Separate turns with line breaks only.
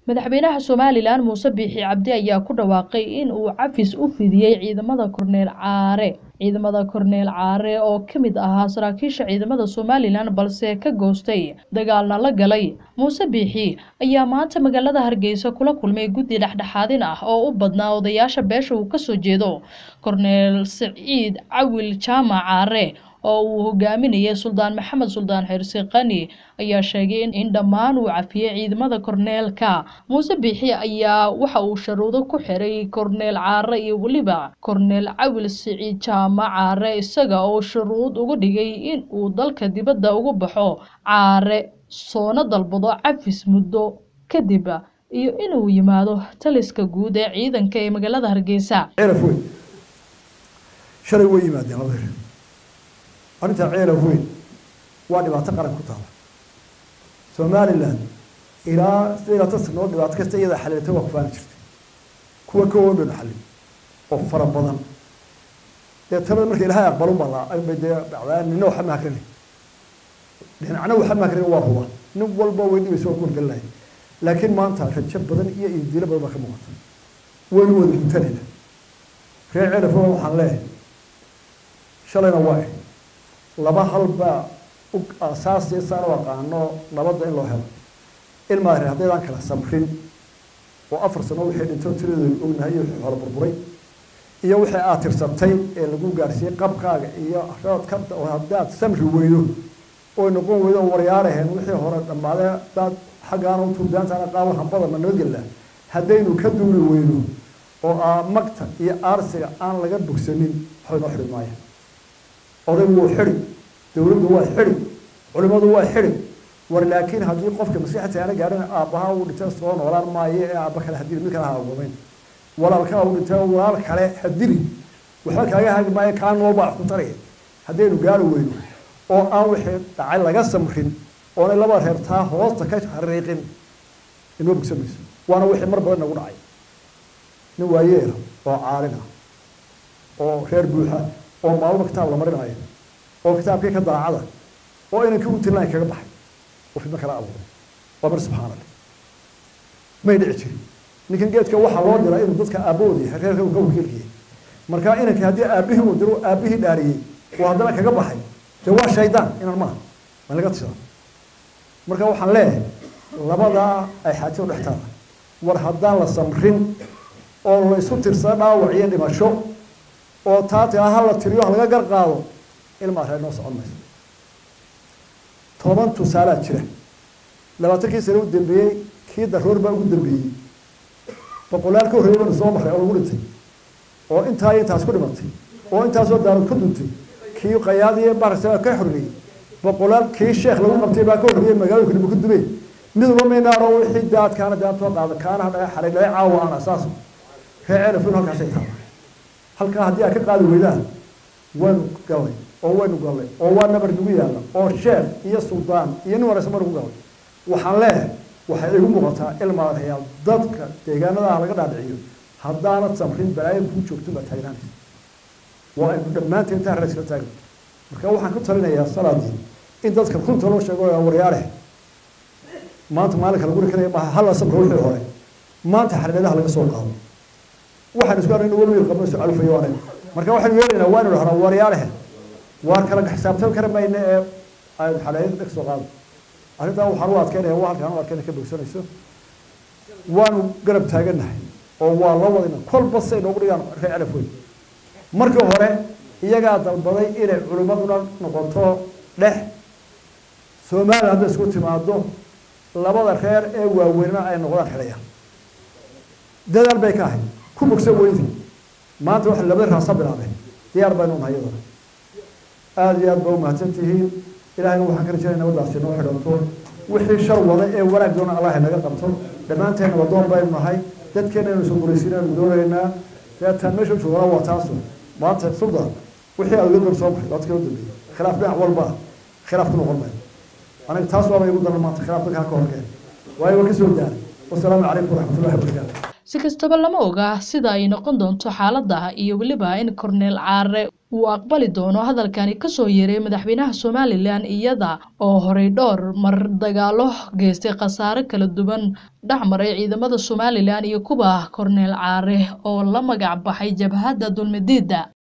madaxweynaha somalilan muuse biixi cabdi ayaa ku dhawaaqay in uu cafis u fidiyey ciidamada korneel caare ciidamada korneel caare oo ka mid ahaa saraakiisha ciidamada somalilan balse ka goostay dagaalna la galay muuse biixi ayaa maanta magaalada hargeysa kula kulmay guddi dhexdhexaadin ah oo u badnaa odayaasha beesha uu kasoo jeedo korneel saciid cawil jaamac caare oo uu hogaaminayay suldaan maxamed suldaan xirsi qani ayaa sheegay in dhammaan uu cafiyey ciidamada korneelka muuse biixi ayaa waxa uu sharuudo ku xiray korneel caare iyo weliba korneel cawil siciid jaamac caare isaga oo shuruud uga dhigay in uu dalka dibadda uga baxo caare soona dalbado cafis muddo kadib iyo inuu yimaado taliska guud ee ciidanka ee magaalada hargeysa
ceelaf weyn shalay way yimaadeen laba hir arrintaa ceelaf weyn waa dhibaato qaran ku taala somalilan ilaa sideed labaatan sanood dhibaato kasta iyada xaliiltay waa ku faani jirtay kuwa ka oodhan xalin oo fara badan dee talada marka ilaahay aqbalun baa la bay dee dhacdaa nina waxa ma hakrani dhinacna waxa ma hakrani waa huba nin walba way dhibaysa waa ku horgelinahay laakiin maanta rajo badan iyo idilo badan baa ka muuqata waynu wada guntanayna reer ceelaf weyn waxaan leeyahay shalayna waa eh laba hal baa aasaasi saan u aqaano nabadda in loo helo ilmaa reer haddaydaan kala samrin oo afar sano wixii dhinto tiradooda ognahay iyo wixii hore burburay iyo wixii aad tirsatay ee lagu gaarsiiyey qabkaaga iyo roodka oo haddaad samri weydo oy noqon weydo oo waryaaraheen wixii hore dhammaadee haddaad xaggaana u turdaantaana qaawan hambadana nabadgella haddaynu ka duuli weyno oo aa magta iyo aarsiga aan laga bogsanin waxbay noo xidhi maaya odaygu wuu xidhi dowladdu waa xidhi culimmadu waa xidhi war laakiin haddii qofka masiixata aana gaarin aabbaha uu dhintay soo noolaan maayo ee aabba kale hadiri mid kale ha agomayn walaalkaa uu dhintay walaal kale hadiri waxba kaaga hagi maayo kaa nool baa ku taraya haddaynu gaari weyno oo aan wixii dhacay laga samrin oonay laba reer taa hoosta ka xariiqin inoo bogsan mayso waana wixii mar badan nagu dhacay nin waayeela oo caalin ah oo reer buuxa oo maalmo kitaab la marinayo oo kitaabkii ka daacada oo inankii u tirinayn kaga baxay oo fidmo kala abuuray waa mar subxaana allah may dhici jirin ninkan geedka waxaa loo diraa inuu dadka aabbahooda yahay reerka uu ka wakiilkiyay marka inankii haddii aabbihii uu diro aabbihii dhaariyey oo haddana kaga baxay dee waa shaydaan inan maaha waa laga tishada marka waxaan leeyahay labadaa ay xaajada dhex taala war haddaan la samrin oo la isu tirsada dhaawac iyo dhimasho oo taa tiraa ha la tiriyo ha laga gar qaado ilmaa reer noo socon mayso toban tusaalaa jira labaatankii sane u dambeeyey kii daroor baa ugu dambeeyey boqolaal ka horreeyay baanu soo marray oo lagu dhintay oo intaa iyo intaas ku dhimatay oo intaasoo daarood ku duntay kii qayaadiyo baarsa ka horreeyey boqolaal kii sheekh lagu qabtay baa ka horreeyey magaalooyinka dhib ku dumay mid ula maynaaro wixii daadkaana daadtoo qaada kaana hadhaga xaray laga caawa aan asaaso reer ceelafin halkaasay taala halkaa haddii aad ka qaadi weydaan waynu gallay oo waynu gallay oo waa nabar nagu yaalla oo sheekh iyo suldaan iyo nin wareysa ma nagu gallay waxaan leeyahay waxay igu muuqataa ilmaa reyaal dadka deegaanadaha laga dhaadhiciyo haddaanad samrin balaayo kuu joogto baa taagnaanaysa waa aynu dhammaanteen intaan reer iskala taagno marka waxaan ku talinayaa salaadii in dadka runta loo sheego waryaare maanta maalinka lagu rikanaya maaha hala samra wixii hore maanta xariiradaha laga soo qaado waxaan isku aragna weli qabno isu calfayo waanay marka waxaan yeelaynaa waa inu dhahnaa waryaalehe waar kala xisaabtan kara mayna ee aynu xaleeyada dheg soo qaado arrintaa waxaan u adkeynaya waa halkaan u adkeynaya ka bogsanayso waanu garab taagannahay oo waa la wadayna kolba say noogu dhigaan reer calaf weyn markii hore iyagaa dalbaday inay culimmaduna noqoto dhex somalilan hadday isku timaado labada reer ee waaweynna ay noqdaan xidhayaan dadaal bay ka ahayd ku bogsan weydi maanta waxa labada raasa bilaabeen diyaar baynu nahay iyadana aada iyo aad ba umahadsan tihiin ilahayna waxaan ka rajaynaya nabadaasi noo xidhanto wixii shar wada ee wanaag doona allah naga qabto dhammaanteena wadoon baynu nahay dadkeena aynu soo guraysiinaynu doonaynaa deetaan meesha u joogana waa taasu maanta suldan wixii aad uga door soo maray dadka u dambeeyey khilaaf dhinac walba khilaaf ku noqon maayo aniga taas waaba igu daran maanta khilaaf dadka ka horkeen waayo waa kasoo daaray wasalaamu calaykum waraxmatullahi wabarakaatu
si kastaba lama oga sida ay noqon doonto xaalada iyo weliba in korneel caare uu aqbali doono hadalkani kasoo yeeray madaxweynaha somalilan iyada oo horey dhowr mar dagaalo geystay khasaare kala duwan dhexmaray ciidamada somalilan iyo kuwa korneel caare oo la magac baxay jabhadda dulmidiida